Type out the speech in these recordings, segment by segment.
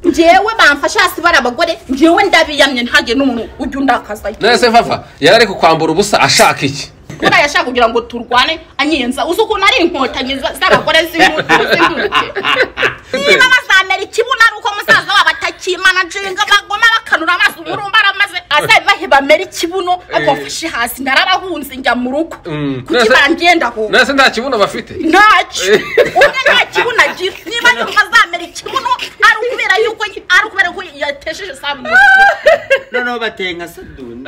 njyewe bamfashe hasi bari abagore njyewe ndabiyamye ntajye n'umuntu ujya undakazayo nese papa yari ari kukwambura ubusa ashaka iki buriya yashaka kugira ngo turwane anyenza uzi ukuntu ari inkotanyi za- z'abagore z'induke niba bazamera ikibuno ari uko musaza wabo atakimana jenga bagoma bakanura amaso umurumba aramaze azabibahe bamere ikibuno abafashe hasi nararahunze njya mu rugo Mm. kuki bangenda ho nese nta kibuno bafite ntacyo umwe nta kibuno agira niba yumva azamera ikibuno ari ukubera yuko ari ukubera ko yatesheje sambu noneho bateye nka saduni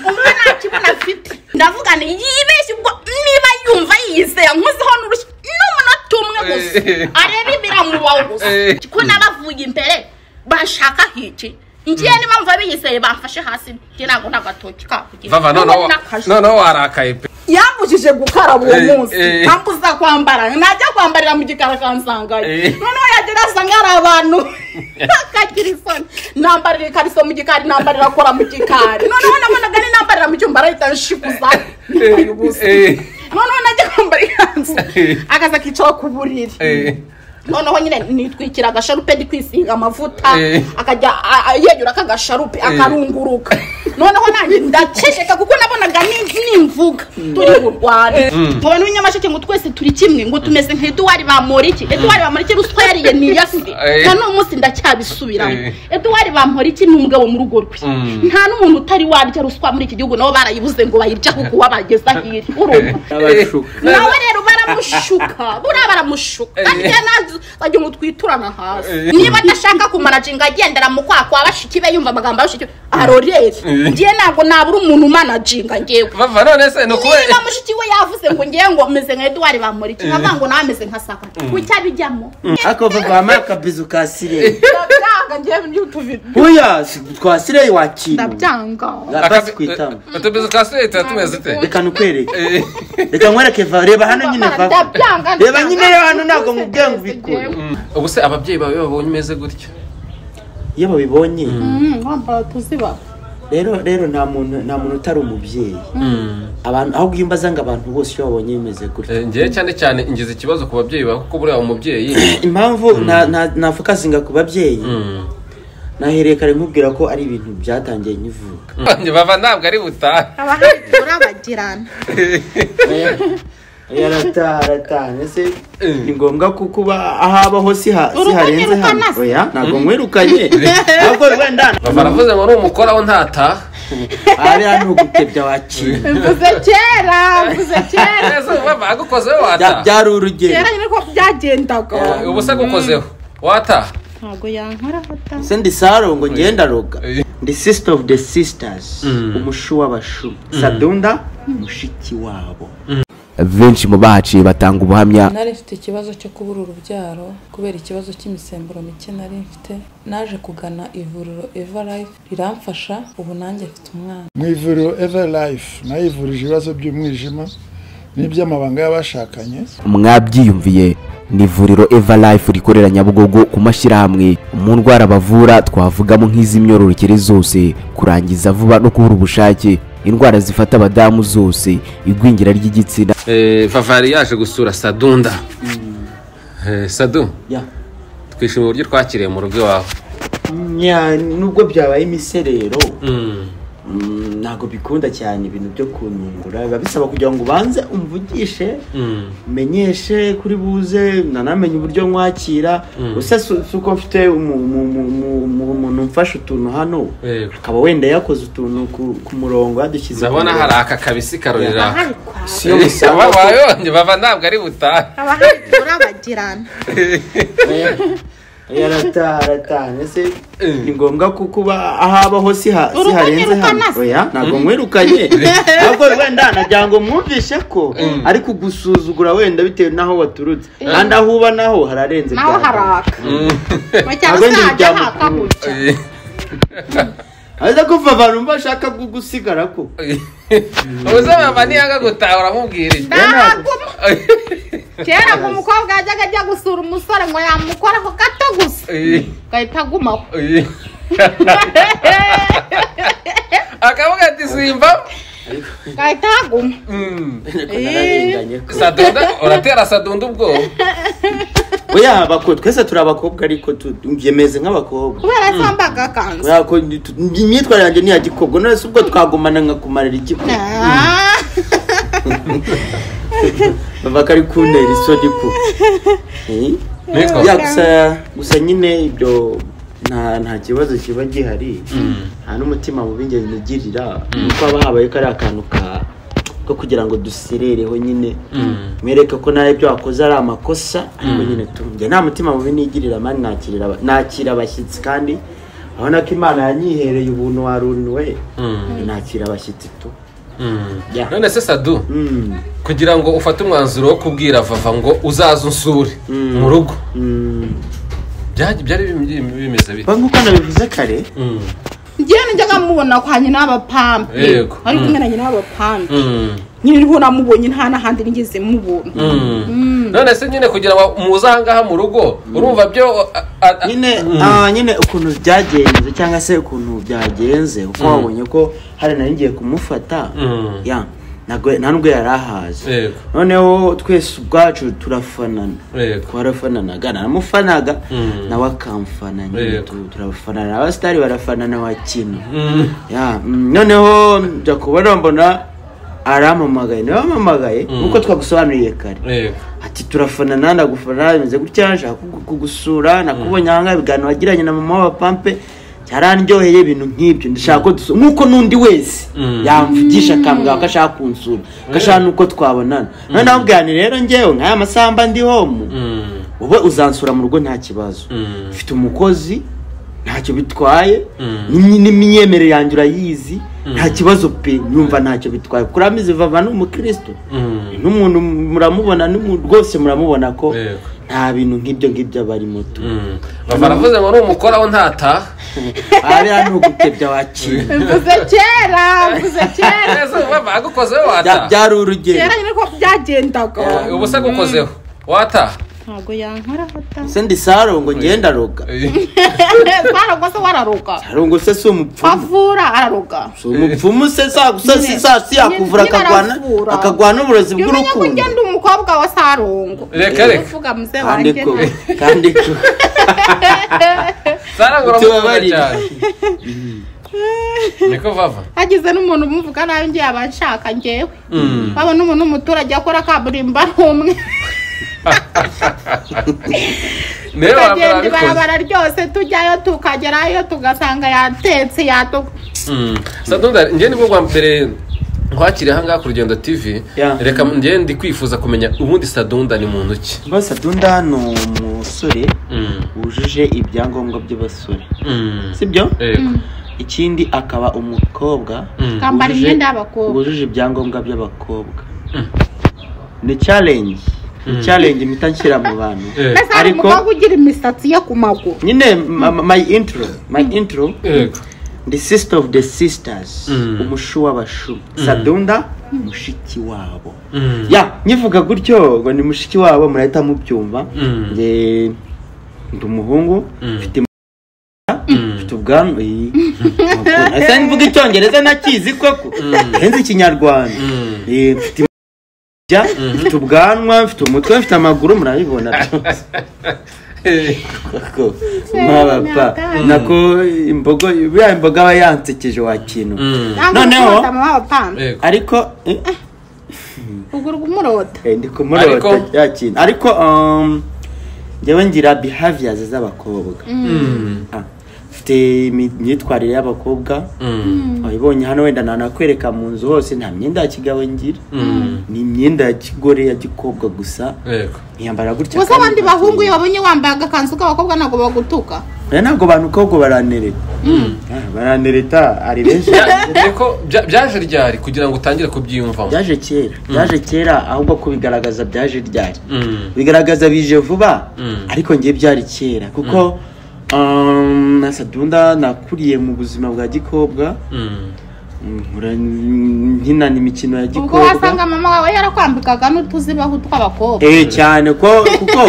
umwe nta kibuno afite ndavuga ni yibeshye ubwo niba yumva yizeye nkozeho n'urushyi n'umunota umwe gusa areba ibiramubaho gusa ko n'abavuye imbere bashaka hiki ngiye niba mva biyizeye bamfashe hasi njye ntabwo nta gatoki kakugira vava noneho noneho warakaye pe yambujije gukaraba uwo Eh, munsi eh. ambuza kwambara najya kwambarira mu gikara akansangayo Eh. noneho yagera asanga ari abantu akagira isoni nambarira ikariso mu gikari nambarira kora mu gikari noneho nabonaga ni nambarira mu cyumba arahita nshikuza nyambaye ubusa Eh. noneho najya kwambara ikanzu Eh. akaza akicara ku buriri Eh, noneho nyine nitwikira agasharupe ndi kwisiga amavuta Eh. akajya a- a- yegura aka gasharupe akarunguruka noneho nanjye ndaceceka kuko nabonaga ni- nimvuga turi burwane nkaba n'umunyamasheke ngo twese turi kimwe ngo tumeze nka eduwari bamporiki eduwari bamporiki ruswa yariye ni iyase Eh. na n'uyu munsi ndacyabisubiramo Eh. eduwari bamporiki ni umugabo mu rugo rwe Mm. nta n'umuntu utari warya ruswa muri iki gihugu nabo barayibuze ngo bayirya kuko wabageza hirya urumva n'abashuka nawe rero baramushuka buriya baramushuka kandi rero nanze wagira ngo twiturana hasi Eh. niba adashaka kumanaginga agendera mu kwa kwa bashiki be yumva amagambo ya bashiki be, arorere Eh. ngiye ntabwo nabura umuntu umanaginga ngewe vava none se ni ukubera niba mushiki we yavuze ngo ngewe ngo meze nka eduwari bamporiki nkavuga ngo nawe ameze nka saka kuki abijyamo ariko vava wampaye akabizu ka sireyi ndabyanga ngewe n'utuvi buya si- twa sireyi wakiriwe ndabyanga rapasi ku itama utubizo twa sireti tumeze ute reka nukwereke Eh, reka nkwereke va reba hano nyine Papa, va ndabyanga, reba nyine rero ndabyanga. hano ntabwo mubwiye ngo ubikore ubu se ababyeyi bawe babonye umeze gutya iyo babibonye Mm, wambara tuziba rero rero nta muntu nta muntu utari umubyeyi abantu aho bwimbaza ngo abantu bose iyo babonye bimeze gutya Eh, njyewe cyane cyane ingize ikibazo ku babyeyi bawe kuko buriya umubyeyi impamvu nta- nta- nafokasinga ku babyeyi Mm. nahereye kare nkubwira ko ari ibintu byatangiye nkivuka Njye bava ntabwo ari butahe abahakura bagirana yarataha arataha ese Eh. ni ngombwa ko kuba aho abaho si ha- si Urugo harenze ntirukana hano se. oya ntabwo mwirukanye ahubwo wenda bava aravuze ngo ni umukora we ntataha aha biriya ni ugutebya wakira mvuze kera mvuze kera nese bava agukozeho Bya- wataha byari urugendo kera nyine ko byagendaga Eh. ubu se agukozeho wataha ntabwo yankoraho ta se ndi saro ngo ngenda roga Eh. ndi sister of the sisters Mm. umushu w'abashu sadunda mushiki wabo benshi mu bahaciye batanga ubuhamya nari mfite ikibazo cyo kubura urubyaro kubera ikibazo cy'imisemburo mike nari mfite naje kugana ivuriro eva life riramfasha ubu nanjye mfite umwana mu ivuriro eva life nayo ivurije ibibazo by'umwijima n'iby'amabanga y'abashakanye mwabyiyumviye ni ivuriro eva life rikorera nyabugogo ku mashyirahamwe mu ndwara bavura twavugamo nk'iz'imyororokere zose kurangiza vuba no kubura ubushake indwara zifata abadamu zose igwingira ry'igitsina Eh, vava yari yaje gusura sadunda Eh, sadu ya twishimiye uburyo twakiriye mu rugo iwawe Nya, nubwo byabaye imiserero Mm. mm, ntabwo bikunda cyane ibintu byo kunyungura biba bisaba kugira ngo ubanze umvugishe Mm. menyeshe kuri buze nanamenye uburyo nkwakira use si si uko mfite umu- umu- umu- umu- umu- umuntu umfasha utuntu hano Yego. akaba wenda yakoze utuntu ku, ku murongo yadushyize ku ndabona hari murongo. aka kabisi karorera abahari kwa si yo musanga ko- bayonye bava ntabwo ari butahe abahari kuri abagirana yarataha arataha ese Eh. ni ngombwa ko kuba aho abaho si ha- si Urugo harenze ntirukana hano se. oya ntabwo mwirukanye ahubwo wenda nagira ngo mwumvishe ko ari kugusuzugura wenda bitewe n'aho waturutse kandi aho uba naho hararenze naho bwa mbere. haraka mu cyaro Ntabwo ndi cyajya ibya haka mukuru. gutya aza kuva abantu umva ashaka gusigara ko uze mama niyanga gutaha uramubwira iki ndahaguma kera ngo umukobwa yajyaga ajya gusura umusore ngo yamukoraho gato gusa Eh, agahita agumaho eh. akavuga ati simba agahita ahaguma nararenganye ko sadunda uratera sadunda ubwoba oya abakobwa twese turi abakobwa ariko tu- byemeze nk'abakobwa kubera yambaga akanzu Kubera ko ni- tu- imyitwarire yanjye ni iya gikobwa none se ubwo twagumana nkakumarira igikobwa Ah, bavaka ari kuntera isoni ku Nitwa- ya gusa gusa nyine ibyo nta nta kibazo kiba gihari nta n'umutima mubi njye nigirira kuko haba habaye ko ari akantu ka ko kugira ngo duserereho nyine mwereke ko nawe ibyo wakoze ari amakosa ariko nyine tumbye nta mutima mubi nigirira mani nakirira aba- nakira abashyitsi kandi urabona ko imana yanyihereye ubuntu waruniwe nakira abashyitsi tu Ya. none se sadu Mm. kugira ngo ufate umwanzuro wo kubwira vava ngo uzaze unsure mu rugo Mm. Byari- byari bim- bimeze bite Ba, nk'uko nabivuze kare Mm. njyewe nijyaga mubona kwa nyina w'abapampe Yego. ari kumwe na nyina w'abapampe Mm. nyine niho namubonye nta n'ahandi nigeze mubona Mm. none se nyine kugira ngo muze ahangaha mu rugo urumva byo a- a- a- nyine ah, nyine ukuntu byagenze cyangwa se ukuntu byagenze uko wabonye ko hari nari ngiye kumufata Mm. ya ntabwo nta nubwo yari ahazi Yego. noneho twese ubwacu turafanana Yego. twarafananaga naramufanaga Mm. nawe akamfana nyine Yego. tu- turafanana abasitari barafanana bakina Mm. ya mm, noneho njya kubona mbona arampamagaye nawe ampamagaye nk'uko twagusobanuriye kare Yego. ati turafanana ndagufana bimeze gutya nshaka kugu- kugusura nakubonye ahangaha ibiganiro wagiranye na mama wa pampe byaranryoheye ibintu nk'ibyo ndashaka ko dusu nk'uko n'undi wese Mm. yamvugisha akambwira ko ashaka kunsura ko ashaka n'uko twabonana none namubwira nti rero ngewe nk'aya masamba ndi homu Mm. wowe uzansura mu rugo nta kibazo Mm. mfite umukozi ntacyo bitwaye Mm. n'imyi- n'imyemerere yanjye urayizi nta kibazo pe numva ntacyo bitwaye kuramizi vava ni umukristo Mm. n'umuntu muramubona n'umuntu rwose muramubona ko Yego. nta bintu nk'ibyo ngibyo aba arimo tu Mm. Bava aravuze ngo numukoraho ntataha ariya ni ugutebya waciye mvuze kera mvuze kera Ese bava agukozeho Bya- wataha byari kera urugero nyine ko byagendaga Eh, ubu se agukozeho wataha ntabwo yankoraho ta se ndi sarongo ngenda aroga twarago se wararoga sarongo se si umupfumu avura araroga si umupfumu se sagusa si Nyine- sa si yakuvura nyine akagwana aravura. akagwana uburozi iyo umenya ko bw'urukundo ngenda umukobwa wa sarongo Reka, reka. uvuga muze kandi wanjye ko nta- kandi ko zarangura Utubabarire. cyane niko vava hagize n'umuntu umuvuga nabi ngiye abanshaka ngewe babona umuntu w'umuturage akora kaburimbo ari umwe niwe wa mbere tukagenda wabikoze ibarabara ryose tujyayo tukagerayo tugasanga yatetse yatuka sadunda njye nibwo bwa mbere nkwakiriye ahangaha ku rugendo tv Ya. reka njye ndi kwifuza kumenya ubundi sadunda ni muntu ki basa dunda ni umusore Mm. wujuje ibyangombwa by'abasore Mm. sibyo Yego. ikindi akaba umukobwa Mm. Akambara wujuje- imyenda y'abakobwa. wujuje ibyangombwa by'abakobwa ni challenge ni challenge mpita nshyira mu bantu Eh. mbese hari Ariko- umukobwa ugira imisatsi yo ku maguru nyine ma- ma- my intro my intro Yego. the sister of the sisters Mm. umushu w'abashu sadunda mushiki wabo Mm. ya nyivuga gutyo ngo ni mushiki wabo murahita mubyumva Mm. Nge- ndi umuhungu mfite im- mfite ubwanwa iyi. Ukuntu- ese mvuga icyongereza nakizi koko nzi ikinyarwanda Mm. Eh, mfite im- ja, mfite ubwanwa mfite umutwe mfite amaguru murabibona byose. Eh. Ko- mwabapa nako imbogo buriya imboga aba yansekeje wakintu Mm. ntabwo Noneho- urikunda mama wa pampa Yego. ariko eh, uguru kumurota Eh, ndi kumurota Ariko- ya kintu ariko um, njyewe ngira behaviors z'abakobwa Mm. Ah, mfite imi- imyitwarire y'abakobwa Mm. wabibonye hano wenda nanakwereka mu nzu hose nta myenda ya kigabo ngira Mm. ni imyenda ya kigore ya gikobwa gusa Yego. ntiyambara gutya gusa kandi abandi nta bahungu iyo kintu. babonye wambaye agakanzu k'abakobwa ntabwo bagutuka Oya, ntabwo abantu kobwa baranereta Ah, baranereta ari benshi Niko bya- byaje ryari kugira ngo utangire kubyiyumvamo byaje kera byaje kera ahubwo kubigaragaza byaje ryari Mm. bigaragaza bije vuba Mm. ariko ngiye byari kera kuko um, na sadunda nakuriye mu buzima bwa gikobwa Mm. nkura nkina imikino ya ubwo gikobwa wasanga mama wawe yarakwambikaga n'utuzibaho tw'abakobwa eh cyane ko kuko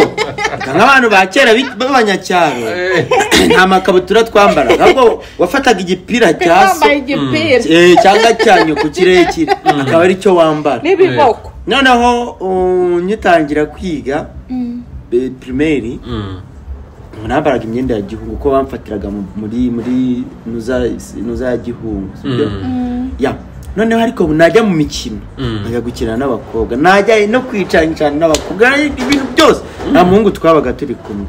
eka nk'abantu ba kera bi- b'abanyacyaro Eh. nta makabutura twambara ahubwo wafataga igipira cya so yambaye igipira eh, cyangwa cyanyu ku kirekire akaba ari cyo wambara n'ibiboko noneho uh, ngitangira kwiga eh, primaire ubu nambaraga imyenda ya gihungu ko bamfatiraga mu- muri muri nuza nuza ya gihungu sibyo? ya noneho ariko ubu najya mu mikino najya gukina n'abakobwa najya no kwicanicana n'abakobwa ibintu byose nta muhungu twabaga turi kumwe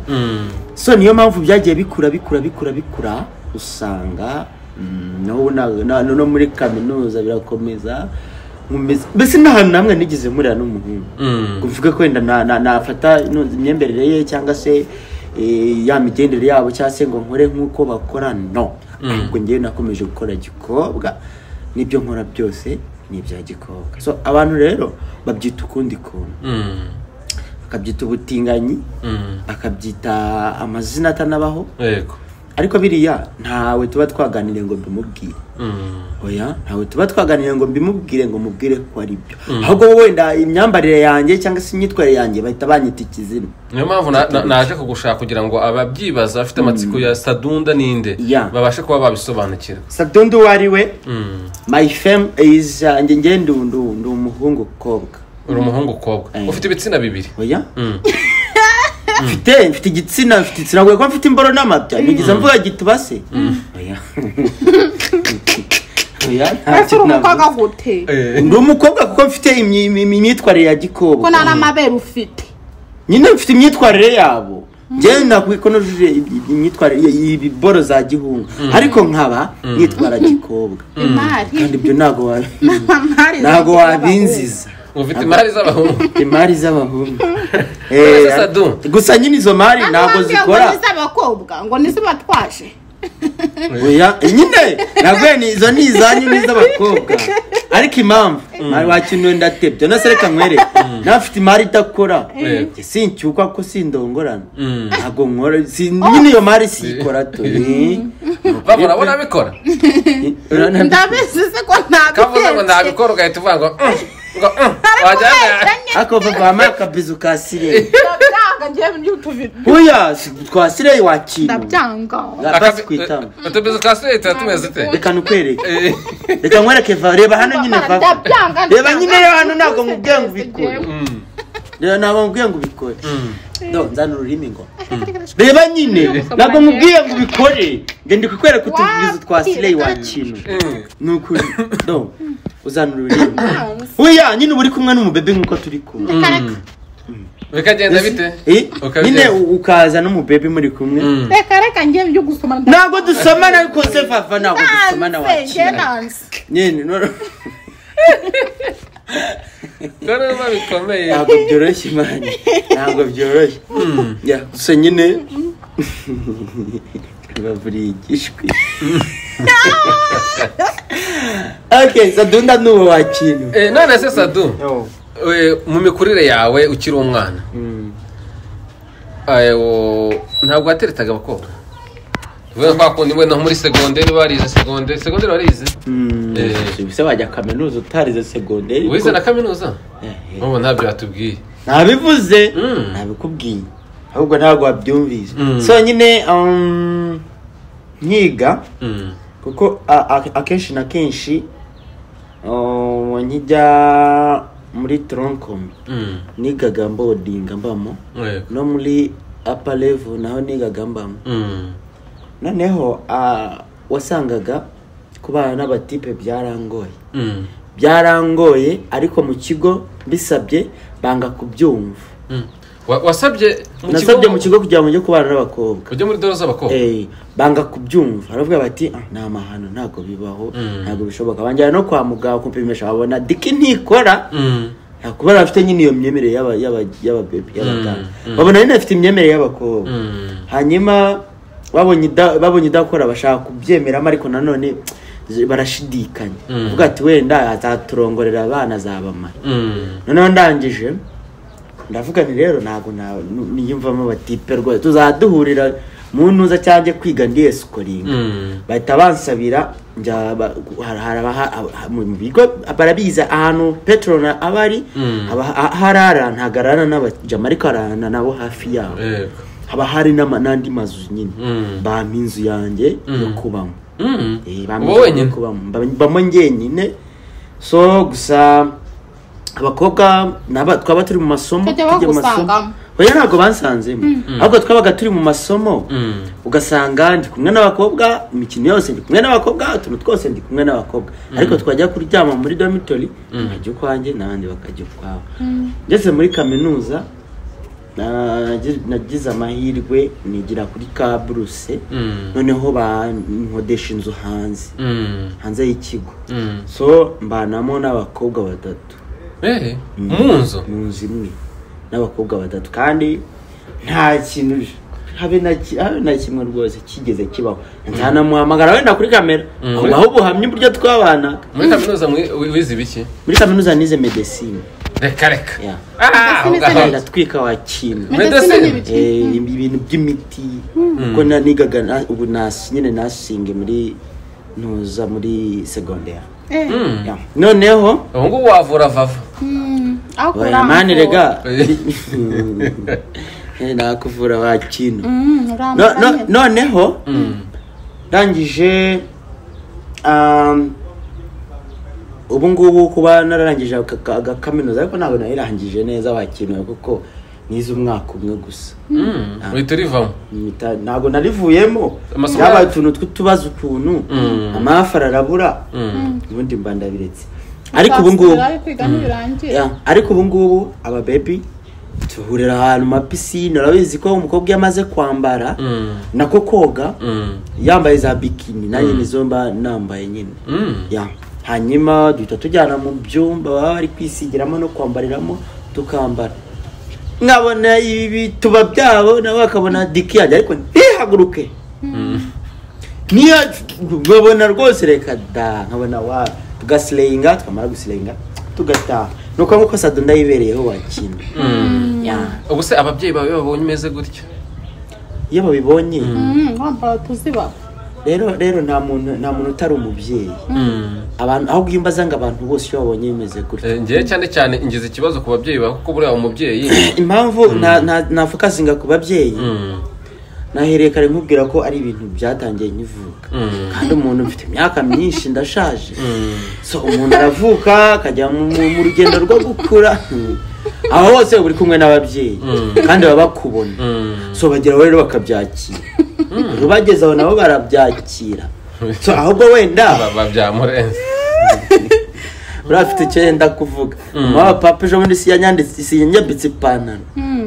so niyo mpamvu byagiye bikura bikura bikura bikura usanga mm, n'ubu na- na- no muri kaminuza birakomeza nkomeza- mbese n'ahantu namwe nigeze murira n'umuhungu ngo mvuge ko wenda na- na- nafata ino imyemberere ye cyangwa se eh, ya migendere yabo cyangwa se ngo nkore nk'uko bakora no ahubwo ngewe nakomeje gukora gikobwa n'ibyo nkora byose ni ibya gikobwa so abantu rero babyita ukundi kuntu akabyita ubutinganyi akabyita amazina atanabaho yego ariko biriya ntawe tuba twaganiriye ngo mbimubwire oya ntawe tuba twaganiriye ngo mbimubwire ngo mubwire ko ari byo ahubwo wowe wenda imyambarire yanjye cyangwa se imyitwarire yanjye bahita banyita ikizina niyo mpamvu na- na- naje kugushaka kugira ngo ababyibaza bafite amatsiko ya sadunda n'inde Yeah. babashe kuba babisobanukirwa sadondo uwo ari we my fame is uh, njye njye ndu ndu ndu umuhungu kobwa uri umuhungu ukobwa Eh. ufite ibitsina bibiri oya mfite mfite igitsina mfite igitsina kuko mfite imboro n'amabya nigeze mvuga gitubase oya oya nta ese uri kintu umukobwa navuze. gute ndi umukobwa kuko mfite imyi- imyi- imyitwarire ya ko gikobwa nta n'amabere ufite nyine mfite imyitwarire yabo njyewe nakwiye ko nujuje i- imyitwarire i- ibiboro za gihungu ariko nkaba nitwara gikobwa imari kandi ibyo ntabwo wa- Imari ntabwo z'abagore. wabinziza ufite imari z'abahungu imari z'abahungu Urasa Eh, Sadu. gusa nyine izo mari Ntabwo ntabwo wambwiye ngo zikora n'iz'abakobwa ngo n'izibatwaje oya nyine nabwo ni izo ni izanyu n'iz'abakobwa ariko impamvu mari wakinuye ndatebye nose reka nkwereke nafite imari idakora Yego. sincyukwa ko sindongorana ntabwo nkora si- nyine iyo mari siyikora tu babona bo nabikora ndabizi se ko kavuze ngo ntabitetse ntabikora ugahita uvuga ngo "Mm, ngo mm, wajyana ako vavama akabizu ka sireye ndabyanga njyewe n'utubiri oya si- twa sireye wakinu ndabyanga basi kwitanga utubizo twa sireye tuba tumeze ute reka nukwereke Eh, reka nkwereke va reba hano nyine va ndabyanga reba nyine reba hano ntabwo nkubwiye ngo ubikore reba ntabwo nkubwiye ngo ubikore do nzana ururimi ngo reba nyine ntabwo nkubwiye ngo ubikore nge ndi kukwereka utubizo twa sireye wakinu mm. ni ukuri do uzana ururimi oya nyine uba uri kumwe n'umubebe nk'uko turi kumwe bikagenda bite Eh, Ukabyemera. nyine u- ukaza n'umubebe muri kumwe reka reka njyewe ibyo gusoma ntabwo dusomana ariko se vava ntabwo dusomana wakira nyine no- dore biba bikomeye ntabwo byoroshye imana ntabwo byoroshye Ya, gusa nyine baburigishwe okay sadunda ni uwo wakintu Eh, none se sadu eh, mu mikurire yawe ukiri umwana eh, wo- ntabwo wateretaga abakobwa we twakundi we no muri segonderi barize segonderi segonderi warize Eh. se wajya kaminuza utarize segonderi wize na kaminuza Eh, eh. ubu ntabyo batubwiye ntabivuze Mm. ntabikubwiye ahubwo ntabwo wabyumvise Mm. so nyine um, nkiga Mm. kuko a- a- akenshi na kenshi uh, nkijya muri tronkom Mm. nigaga mbodinga mbamo Yego. no muri upper level naho nigaga mbamo Mm. noneho ah, wasangaga kubana n'abatipe byarangoye Mm. byarangoye ariko mu kigo bisabye banga kubyumva Mm. Wa- wasabye nasabye mu kigo kugira ngo njye kubana n'abakobwa ujye muri dore z'abakobwa Eh, banga kubyumva aravuga bati "Ah, ni amahano ntabwo bibaho ntabwo bishoboka banjyana no kwa muganga kumpimisha babona diki ntikora Mm. nta kuba yari afite nyine iyo myemerere y'aba- y'aba- y'ababebe y'abaganga babona nyine afite imyemerere y'abakobwa Mm. hanyuma babonye ida- babonye idakora bashaka kubyemeramo ariko nanone barashidikanya avuga ati wenda azaturongorera abana azabamara Mm. noneho ndangije ndavuga ni rero ntabwo na- nu- niyumvamo batipe rwose tuzaduhurira mu ntuza cyangwa kwiga ndi esikoringa Mm. bahita bansabira njya ba- hari- hari abaha- aba- mu mu bigo barabiza ahantu peteroli aba ari Mm. haba- ha- harara ntabwo arara n'abajama ariko ararana nabo hafi yabo Yego. haba hari n'ama- n'andi mazu nyine Mm. bampa inzu yanjye yo Mm. kubamo Mm. Eh, uba bameze wenyine ko bam- bam- bamo njyenyine so gusa abakobwa naba twaba turi mu masomo Tukajya bagusangamo. oya ntabwo bansanzemo ahubwo twabaga turi mu masomo Mm. ugasanga ndi kumwe n'abakobwa imikino yose ndi kumwe n'abakobwa utuntu twose ndi kumwe n'abakobwa ariko twajya kuryama muri dormitory nkajya ukwanjye n'abandi bakajya ukwabo ngeze muri kaminuza nagi- nagize amahirwe nigira kuri kaburuse Mm. noneho bankodesha inzu hanze Mm. hanze y'ikigo Mm. so mbanamo n'abakobwa batatu Eh, mu nzu mu nzu imwe n'abakobwa batatu kandi nta kintu j- habe na ki- habe na kimwe rwose kigeze kibaho ntanamuhamagara wenda kuri kamera Mm. ahubwo aho ubuhamya uburyo twabanaga muri kaminuza mwi- wi- wize ibiki muri kaminuza nize medecine reka reka Yeah. Ah, Medecine ugahaza. Yes. iratwika wakintu Medecine Medecine. n'ibiki? Eh, ibintu by'imiti kuko na- nigaga na- ubu nas- nyine nasinge muri ntuza muri segonderi Eh, Mm. Yeah. noneho ubu ngubu wavura vava mm, aho oya mani rega Eh. Eh, nakuvura wakintu Mm, No- urambura no- nyine. noneho ndangije um, ubu ngubu kuba nararangije aka- aka- agakaminuza ariko ntabwo nayirangije neza wakintu kuko nize umwaka umwe gusa Mm, uhita urivamo Mpita- ntabwo narivuyemo Amasomo byabaye yacu. utuntu tw'utubazo ukuntu Mm. amahafara arabura Mm. ubundi mba ndabiretse ariko ubu ngubu Uzasubirayo kwiga nibirangira. Yeah, ariko ubu ngubu aba baby duhurira ahantu ma pisine urabizi ko umukobwa iyo amaze kwambara Mm. nako koga Mm. yambaye za bikini nanjye nizo mba nambaye nyine Mm. Yeah. hanyuma duhita tujyana mu byumba baba bari kwisigiramo no kwambariramo tukambara nkabona ibi bituba byabo nawe akabona diki yanjye ariko ntihaguruke niyo nkabona rwose reka da nkabona wa tugasileyiga twamara gusileyiga tugataha ni uko nk'uko sado ndayibereyeho wakina Yeah. ubu se ababyeyi bawe babonye umeze gutya iyo babibonye Mm, wambara utuziba. rero rero nta muntu nta muntu utari umubyeyi Mm. abantu aho iyo mbaza ngo abantu bose iyo babonye bimeze gutya Eh, njyewe cyane cyane ngize ikibazo ku babyeyi bawe kuko buriya umubyeyi impamvu nta- nta- nafokasinga ku babyeyi Mm. nahereye kare nkubwira ko ari ibintu byatangiye nkivuka Mm. kandi umuntu mfite imyaka myinshi ndashaje so umuntu aravuka akajya mu mu- mu rugendo rwo gukura Hmm. aho hose uba uri kumwe n'ababyeyi kandi baba bakubona Mm. so bageraho rero bakabyakira rero bageze aho nabo barabyakira so ahubwo wenda Ba- byamurenze uriya afite icyo yenda kuvuga mama papa ejo bundi siyanyanditse sinyambitse ipantaro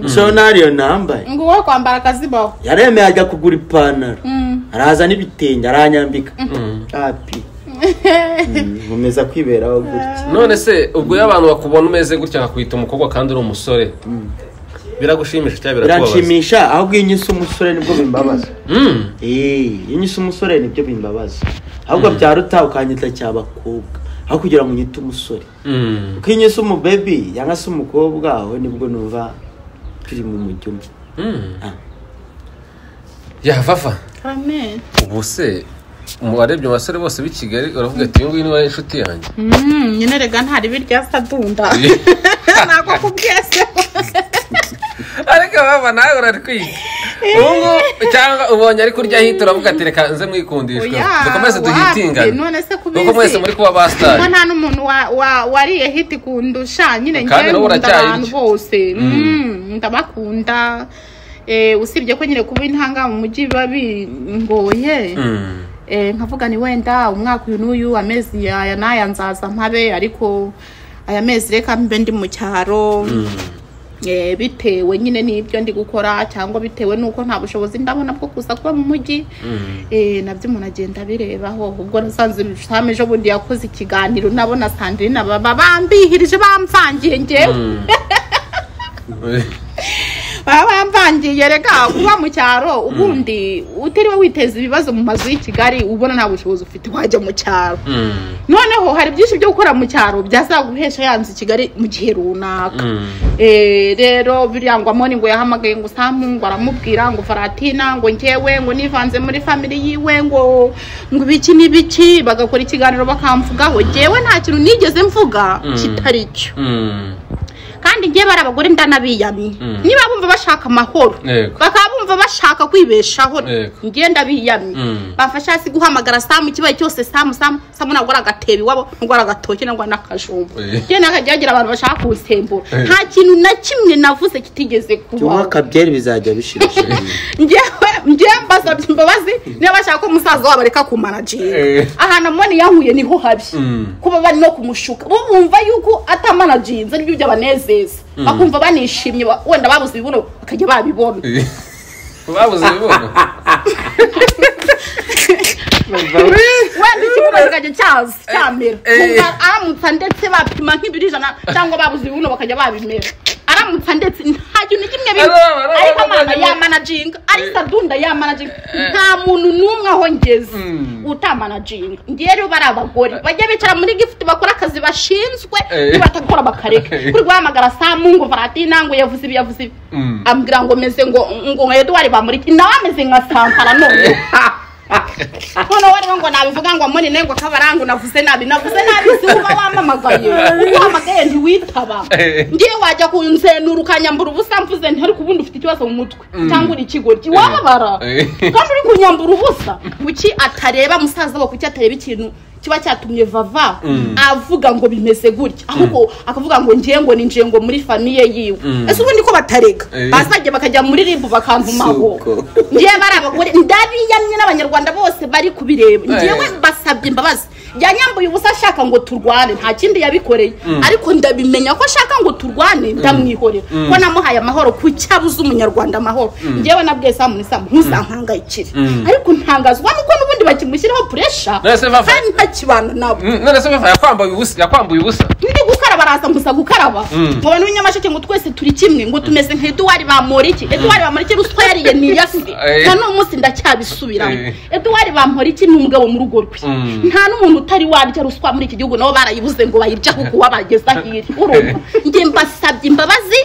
so nariyo nambaye Ngo wowe kwambara akazibaho. yaremeye ajya kugura ipantaro Mm. araza n'ibitenge aranyambika api Mm, nkomeza kwiberaho gutya none se ubwo iyo abantu bakubona umeze gutya nkakwita umukobwa kandi uri umusore biragushimisha cyangwa birakubabaza biranshimisha ahubwo iyo unyise umusore nibwo bimbabaza Mm. Eh, iyo unyise umusore nibyo bimbabaza ahubwo byaruta ukanyita cy'abakobwa aho kugira ngo unyite umusore Mm. uko iyo unyise umubebi yanga se umukobwa aho nibwo numva turi mu mujyo umwe Mm. Ah. yavava Amen. ubu se mu barebye abasore bose b'i kigali uravuga ati uyu nguyu niwe inshuti yanjye Mm, nyine rega ntari birya sadunda. Nako kubwese. ariko baba nawe urarwiga ubungu cyangwa ubonye ari kurya hita uravuga ati reka nze mwikundishwe Oya, dukomeze duhitingane wapi? None se kubizi? kuko mwese muri kuba basitari Ko nta n'umuntu wa- wa- wariye hiti kundusha nyine Kandi njyewe nawe nkunda uracyayirya. abantu bose Mm, ndabakunda Eh, usibye ko nyine kuba intanga mu mujyi biba bingoye Mm. Eh, nkavuga ni wenda umwaka uyu n'uyu amezi aya n'aya nzaza mpabe ariko aya mezi reka mbe ndi mu cyaro Eh, bitewe nyine n'ibyo ndi gukora cyangwa bitewe n'uko nta bushobozi ndabona bwo kuza kuba mu mujyi Eh, nabyo umuntu agenda abirebaho ubwo nasanze same ejo bundi yakoze ikiganiro nabona sandrine baba bambihirije bamvangiye ngewe baba bamvangiye rega kuba mu cyaro ubundi utiriwe witeza ibibazo mu mazu y'i kigali ubona nta bushobozi ufite wajya mu cyaro Mm. noneho hari byinshi byo gukora mu cyaro byazaguhesha yanze i kigali mu gihe runaka Mm. Eh, rero birangwamo ni ngo yahamagaye ngo usampu ngo aramubwira ngo faratina ngo ngewe ngo nivanze muri family yiwe ngo ngo ibiki n'ibiki bagakora ikiganiro bakamvugaho ngewe nta kintu nigeze mvuga Mm. kitari cyo Mm. kandi ngewe bari abagore ndanabiyamye Mm. niba bumva bashaka amahoro Yego. bakaba bumva bumva bashaka kwibeshaho Yego. ngenda biyamye Mm. bafasha hasi guhamagara samu ikibaye cyose samu samu samu ntabwo ari agatebo iwabo ntabwo ari agatoki ntabwo ari n'akajumba Eh. njye ntakajya hagira abantu bashaka kunsembura Eh. nta kintu na kimwe navuze kitigeze cyangwa kubaho akabyeri bizajya bishira ngewe ngewe mbasabye imbabazi niba bashaka ko umusaza wabo areka kumanajinga Eh. ahantu amoni yankuye niho habi Mm. kuba bari no kumushuka bo bumva yuko atamanaginze nibyo byabanezeza bakumva banishimye ba- wenda babuze ibibuno bakajya babibona babuze ibibuno wenda ikibuno kikajya cyaza cyamera eh. Kumva aramutsa ndetse bapima nk'ibiro ijana cyangwa babuze ibibuno bakajya babimera aramutsa ndetse nta kintu na kimwe biba Araba, araba, ariko amana araba. yamanaginga ari sadunda yamanaginga nta muntu n'umwe aho ngeze Mm. utamanaginga ngewe rero bari abagore bajya bicara muri gifuti bakora akazi bashinzwe Eh. nibatakora bakareka Eh. kuri guhamagara saa mungu varatini ngo yavuze ibi yavuze ibi Mm. ambwira ngo meze ngo ngo nka eduwari bamuriki nawe ameze nka sampara none noneho rero ngo nabivuga ngo amoni nawe ngo kabarangu navuze nabi navuze nabi si uba wamamagaye uko wamagaye ntiwitaba Eh. ngiye wajya kunzenura ukanyambura ubusa mvuze nti ariko ubundi ufite ikibazo mu mutwe cyangwa uri ikigoryi wababara Eh. kandi uri kunyambura ubusa kuki atareba musaza we kuki atareba ikintu kiba cyatumye vava avuga ngo bimeze gutya ahubwo akavuga ngo ngiye ngo ni njengo muri famiye yiwe ese ubundi ko batarega Eh. bazajya bakajya muri ribu bakantumaho Suko. ngewe bari abagore ndabiyamye n'abanyarwanda bose bari kubireba ngewe basabye imbabazi yanyambuye ubusa ashaka ngo turwane nta kindi yabikoreye ariko ndabimenya ko ashaka ngo turwane ndamwihorera ko namuhaye amahoro ku cyabuze umunyarwanda amahoro ngewe nabwiye samu ni samu ntuzankangayikire ariko ntangazwa nuko n'ubundi bakimushyiraho puresha None se Fafa- kandi ntakibana nabo none se Fafa yakwambaye ubusa yakwambuye ubusa ndi gukaraba araza gusa gukaraba ngo abantu b'inyamasheke ngo twese turi kimwe ngo tumeze nka eduwari bamporiki eduwari bamporiki ruswa yariye ni yasi Eh. na n'uyu munsi ndacyabisubiramo Eh. eduwari bamporiki ni umugabo mu rugo rwe Mm. nta n'umuntu utari warya ruswa muri iki gihugu nabo barayibuze ngo bayirya ahubwo wabageza hirya urumva njye mbasabye imbabazi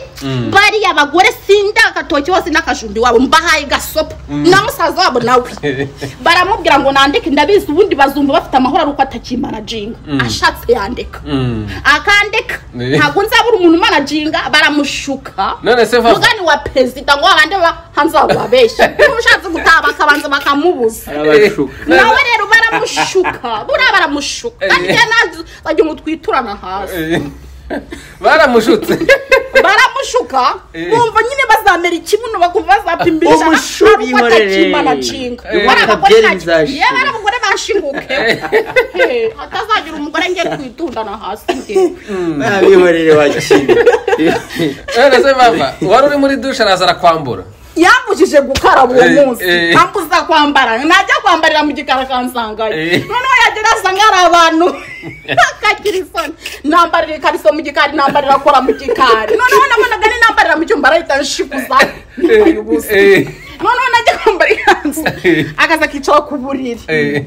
bariya bagore sindi agatoki hose n'akajumbi wabo mbahaye gasopa na musaza wabo nawe baramubwira ngo nandike ndabizi ubundi bazumva bafite amahoro ari uko atakimanajinga ashatse yandika Mm. akandeka Eh. ntabwo nzabura umuntu umanaginga baramushuka none se Fafa mugani wa perezida ngo abandi hanzabababeshye n'ushatse gutaha bakabanza bakamubuza arabashuka nawe rero baramushuka buriya baramushuka Eh. arya nazo bajya ngo twiturana hasi Eh. baramushutse baramushuka Eh. bumva nyine bazamera ikibuno bakumva bazapimbirisha Umushubi ari uko ihorere. atakimanaginga Eh. bari abagore Akabyeri ntacyo bizashira. yewe ari abagore bashinguke Eh, hatazagira umugore ngiye twitundana hasi ngewe abihorere wakina none se Fafa wari uri muri dushe araza arakwambura yambujije gukaraba uwo Eh, munsi eh. ntambuza kwambara najya kwambarira mu gikara kansangayo Eh. noneho yagera asanga hari abantu akagira isoni nambarira ikariso mu gikari nambarira akora mu gikari noneho nabonaga ni nambarira mu cyumba arahita anshikuza yambaye ubusa Eh. noneho najya kwambara ikanzu Eh. akaza akicara ku buriri Eh.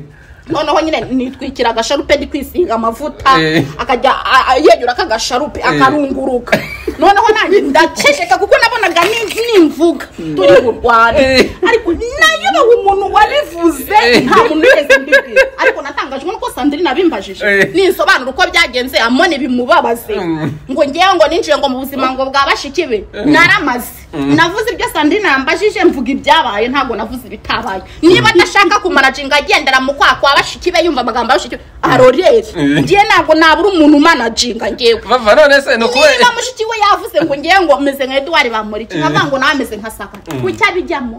noneho nyine nitwikira agasharupe ndi kwisiga amavuta Eh. akajya a- a- yeyura akagasharupe akarunguruka noneho nanjye ndaceceka kuko nabonaga ni- nimvuga turi burwane Eh. ariko nayobewe umuntu wabivuze Eh. nta muntu wese mbibwira ariko natangajwe nuko sandrine abimbajije Eh. ninsobanura uko byagenze amone bimubabaze Mm. ngo ngewe ngo ninjiye ngo mu buzima ngo bwa bashiki be naramaze navuze ibyo sandrine yambajije mvuga ibyabaye ntabwo navuze ibitabaye niba adashaka kumanaginga agendera mu kwa kwa bashiki be yumva amagambo ya bashiki be arorere Eh. ngewe ntabwo nabura umuntu umanaginga ngewe Fafa none se ni ukubera niba mushiki we yavuze ngo ngewe ngo meze nka eduwari bamuriki nkavuga ngo nawe ameze nka saka kuki abijyamo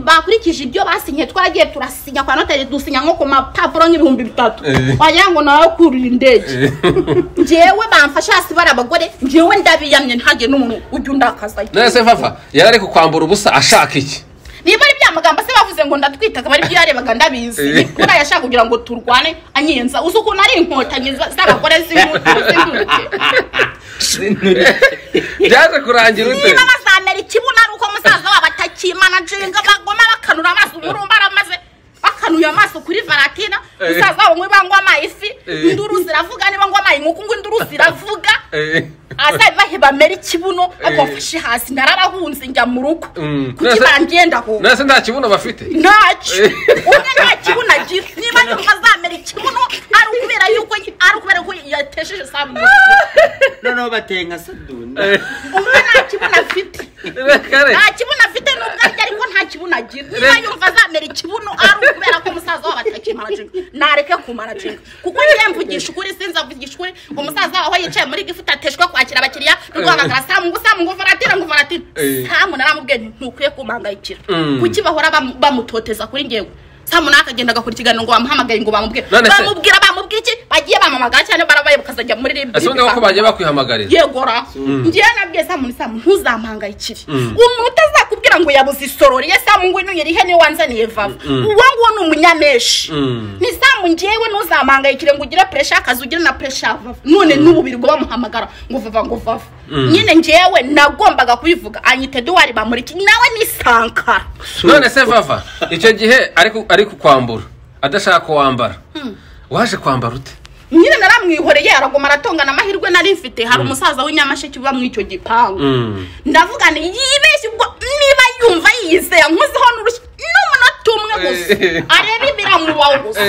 bakurikije ibyo basinye twaragiye turasinya kwa noteri dusinya nko ku mapapuro nk'ibihumbi bitatu Eh. wagira ngo nawe kurira indege Eh. ngewe bamfasha hasi bari abagore ngewe ndabiyamye ntihagire n'umuntu ujya undakazayo none se Fafa yari ari kukwambura ubusa ashaka iki niba ari bya magambo se bavuze ngo ndatwita akaba ari byo yarebaga ndabizi Eh. nikora yashaka kugira ngo turwane anyenza uzi ukuntu ari inkotanyi za- z'abagore z'inkuke byaje kurangira ute niba bazamera ikibuno ari uko musaza wabo atakimanaginga bagoma bakanura amaso umurumba aramaze bakanuye amaso kuri varatina Eh. musaza wabo ngo bangwa amayifi Eh. induru ziravuga niba ngwa amayi nk'uko ngo induru ziravuga Eh. azabibahe bamera ikibuno Eh. bagwafashe hasi narabahunze njya mu rugo Mm. kuki Nase- bangenda ho none se nta kibuno bafite ntacyo Eh. umwe nta kibuno agira niba yumva azamera ikibuno ari ukubera yuko ari ukubera ko yatesheje saa mu noneho bateye nka sadunda Eh. umwe nta kibuno afite Kare. nta kibuno afite n'ubwo arya ariko nta ntagira niba yumva azamera ikibuno ari ukubera ko umusaza wabo atakimara jinga nareke kumara jinga kuko njyewe mvugisha ukuri sinzi avugisha ukuri ngo umusaza wawe yicaye muri gifuti ateshwe kwakira abakiriya rwamagara samu ngo samu ngo varatira ngo varatira Eh. samu naramubwiye nti, ntukwiye kumangayikira kuki bahora bamu- bamutoteza kuri ngewe samu nawe akagenda agakora ikiganiro ngo bamuhamagaye ngo bamubwire None se- bamubwira bamubwira iki bagiye bamamagara cyane barabaye bakazajya muri ribi ese ubundi ko bagiye bakwihamagarira yegora ngewe nabwiye samu nti, samu ntuzampangayikire umuntu utazakubwira ngo yabuze isorori ye samu ngo nuyere ihe niwe wanzaniye vava uwo nguwo ni umunyamenshi Mm. ni samu ngewe ntuzampangayikire ngo ugire puresha akazi ugire na puresha ya vava none n'ububiri ngo bamuhamagara ngo vava ngo vava nyine ngewe nagombaga kubivuga anyita eduwari bamuriki nawe ni sankara none se vava icyo gihe ariko ariko kwambura adashaka kuwambara waje kwambara ute nyine naramwihoreye aragoma aratongana amahirwe nari mfite hari umusaza w'inyamasheke uba muri icyo gipangu ndavuga nti yibeshye ubwo niba yumva yiyizeye nkuzeho n'urushyi n'umunota umwe gusa Eh. areba ibiramubaho gusa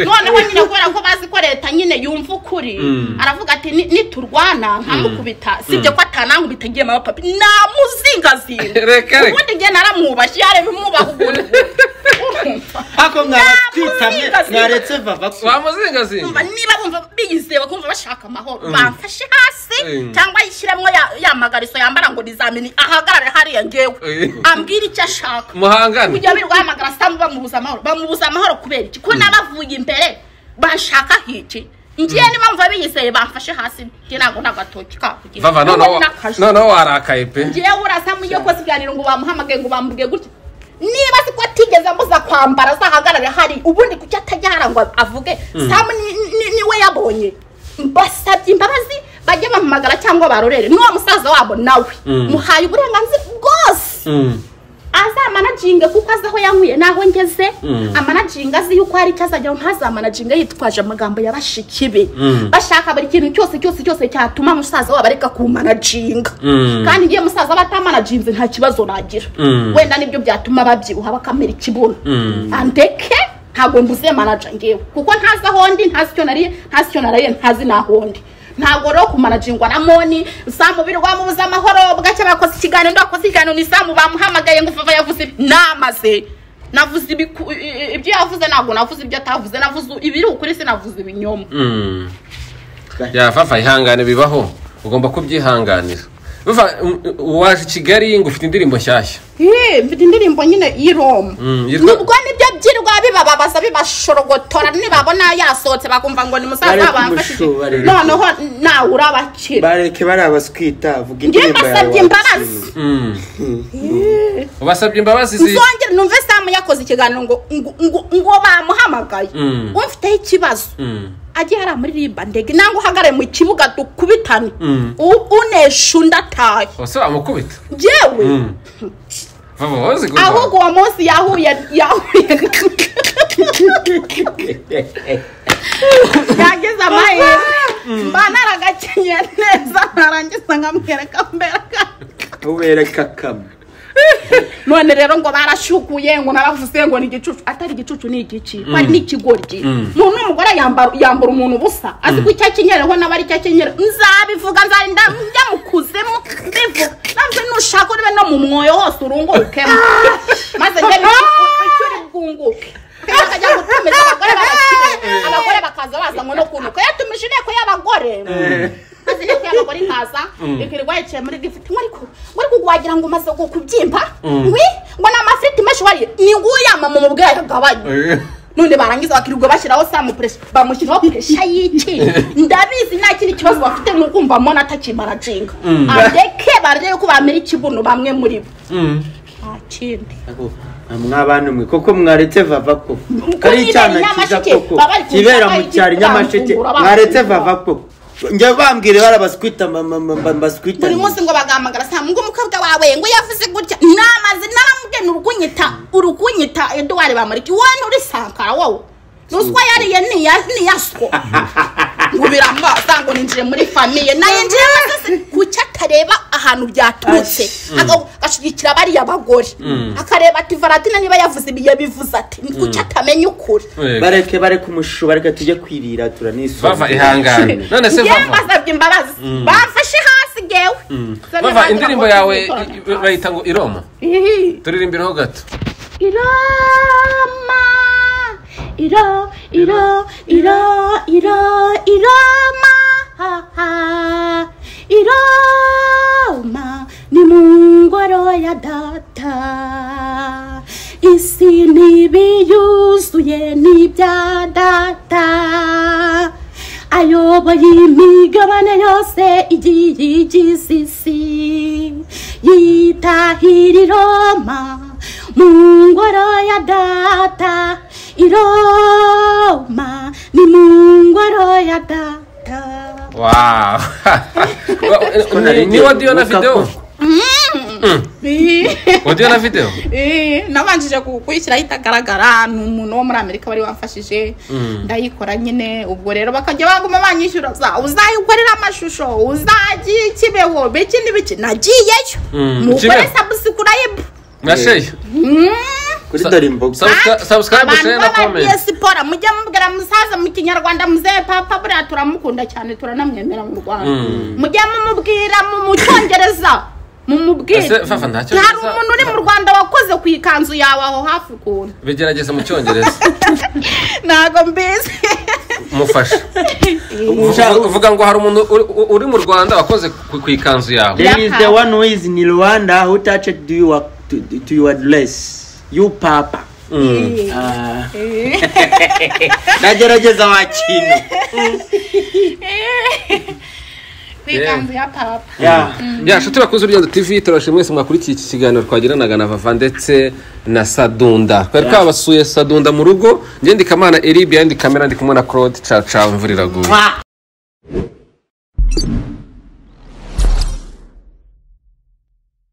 noneho nyine kubera ko bazi ko leta nyine yumva ukuri aravuga ati "Ni- niturwana nkamukubita sibyo ko atanankubita agiye mama papi namuzingazinga Reka, reka. ubundi njye naramwubashye yareba imwubaha ukuntu ariko mwaratwitamye mwaretse vava kumva wamuzingazinga niba bumva biyizewe kumva bashaka amahoro bamfashe hasi Mm. cyangwa yishyiremo ya- ya magariso yambara ngo nizamini ahagarare hariya ngewe Eh. ambwira icyo ashaka muhangane kujya birirwa hamagara samu bamubuza amahoro bamubuza amahoro kubera iki ko n'abavuye imbere bashaka hiki ngiye niba mva biyizeye bamfashe hasi ngiye ntabwo nta gatoki kakugira vava noneho noneho warakaye pe ngiye urasamu iyo koze ikiganiro ngo bamuhamagaye ngo bamubwiye gutya niba si ko atigeze ambuza kwambara azahagarare hari ubundi kuki atajya hara ngo avuge samu ni- ni- niwe yabonye mbasabye imbabazi bajye bamuhamagara cyangwa barorere n'uwo musaza wabo nawe muhaye uburenganzira bwose Mm. azamanaginge kuko azi aho yanyweye n'aho ngeze amanaginge azi yuko hari icyo azajyaho ntazamanaginge yitwaje amagambo ya bashiki be bashaka buri kintu cyose cyose cyose cyatuma umusaza wabo areka kumanaginga kandi ngiye musaza aba atamanaginze nta kibazo nagira wenda nibyo byatuma babyibuha bakamera ikibuno andeke ntabwo mbuze manaja ngewe kuko ntazi aho ndi ntazi icyo nariye ntazi icyo naraye ntazi n'aho ndi ntabwo rero kumanajingwa na moni samu birwa mu amahoro bwacya bakoze ikiganiro bakoze ikiganiro ni samu bamuhamagaye ngo vava yavuze ibi namaze navuze ibiku- i- i- ibyo yavuze ntabwo navuze ibyo atavuze navuze ibiri ukuri sinavuze ibinyoma Mm. ya vava ihangane bibaho ugomba kubyihanganira Vava, u- u- waje i kigali ngo ufite indirimbo nshyashya Eh, mfite indirimbo nyine y'iroma Mm, yitwa- nubwo nibyo byirwa bibababaza bibashorogotora nibabona yasohotse bakumva ngo ni Bareke musaza bamfashije umushuba rero. noneho nawe urabakira bareke bari abaswita njye avuga indirimbo yawe mbasabye imbabazi watsinze. Mm. ubasabye imbabazi zi nzongere numve samu yakoze ikiganiro ngo ngo- ngo- ngo bamuhamagaye Mm. umfiteho ikibazo Mm. ajye hariya muri riba ndege nangwa uhagarare mu kibuga dukubitane Mm. U- unesha undi ataye ese wamukubita yewe Mm. vava wazi gusa. ahubwo uwo munsi yahuye yahuye yagize amahirwe mba naragakenyeye neza narangiza nkamwereka mbereka ubereka kamwe none rero ngo barashukuye ngo naravuze ngo ni igicucu atari igicucu ni igiki bari n'ikigoryi umuntu w'umugore yambara yambara umuntu ubusa azi ko icyo akenyereho nawe ari icyo akenyera nzabivuga nzarinda njya mu kuzimu mbivuga navuze nushaka uribe no mu mwoyo hose urungurukemo maze njye icyo uri bwunguke kandi akajya gutumiza abagore bagakire abagore bakaza baza ngo no kunuka yatumije inteko y'abagore maze inteko y'abagore ikaza ikirirwa yicaye muri gifuti ngo ariko ngo ariko wagira ngo umaze kubyimba wi ngo ni amafiriti menshi wariye ni nguyu yamama umubwira yagabanye Eh. none barangiza bakirirwa bashyiraho samu puresha bamushyiraho puresha y'iki ndabizi nta kindi kibazo bafite ni ukumva mbona atakimara jinga areke barebe ko bamera ikibuno bamwe muri bo nta kindi Ako, mwabana mwe koko mwaretse vava koko Kuko ari icyana nyibera cyiza Nyamasheke, koko baba bari kibera kunsaba mu cyaro igitambaro, nyamasheke barankura, mwaretse barankura. vava koko njya bambwire bari abaswita ma- ma- ma- ma- mbaswita buri munsi ngo bagahamagara saa ngo umukobwa wawe ngo yavuze gutya namaze naramubwiye ni urukunyita urukunyita eduwari bamuriki wowe nturi sankara wowe nuswa yariye niya- niyaswo ngo birambaza ngo ninjire muri famiye naye njyewe sasa kuki atareba ahantu byaturutse Aga- agashyigikira bariya bagore akareba ati varatina niba yavuze ibi yabivuze ati kuki atamenya ukuri Eh, bareke bareke umushuba reka tujye kwirira turanisoma vava ihangane none se yewe vava mbasabye imbabazi bamfashe hasi gewe vava indirimbo yawe i- i- bayita ngo iroma Ihi. turirimbiraho gato iroma iro iro iro iro iroma ha, ha. iroma ni mu ngoro ya data isi ntibiyuzuye n'ibya data ayoboye imigabane yose igiye igize isi yitahira iroma mu ngoro ya data iroma ni mu ngoro ya data wawu ni ni odiyo na videwo odiyo na videwo Eh, nabanjije kuyikurikiraho itagaragara ni umuntu wo muri amerika wari wamfashije ndayikora nyine ubwo rero bakajya baguma banyishyura za uzayikorera amashusho uzagiye ikibeho biki n'ibiki nagiyeyo Mm, mugore ikibeho. sabusikurayibu mwasheyi kuri darimbogo sabusikarayibu abantu share na b'abagiye komenti siporo mujye mubwira musaza mu kinyarwanda muzeye papa buriya turamukunda cyane turanamwemera mu rwanda mujye mumubwira mu mu cyongereza mumubwire Ese Fafa nta hari Cyongereza- umuntu uri mu rwanda wakoze ku ikanzu yawe aho hafi ukuntu bigerageza mu cyongereza ntago mbizi mufasha Uvuga- uvuga ngo hari umuntu uri- uri mu rwanda wakoze ku- ku ikanzu yawe there is the one who is in rwanda who touched to your, to, to your dress you papa Ah. nagerageza wa kintu ku ikanzu ya papa Yeah. ya nshuti bakunze urugendo tv turabashimira mwese mwakurikiye iki kiganiro twagiranaga na vava ndetse na sadunda twari twabasuye sadunda mu rugo ngendika amana eribe yandi kamera ndi kumwe na claude caca imvura iraguye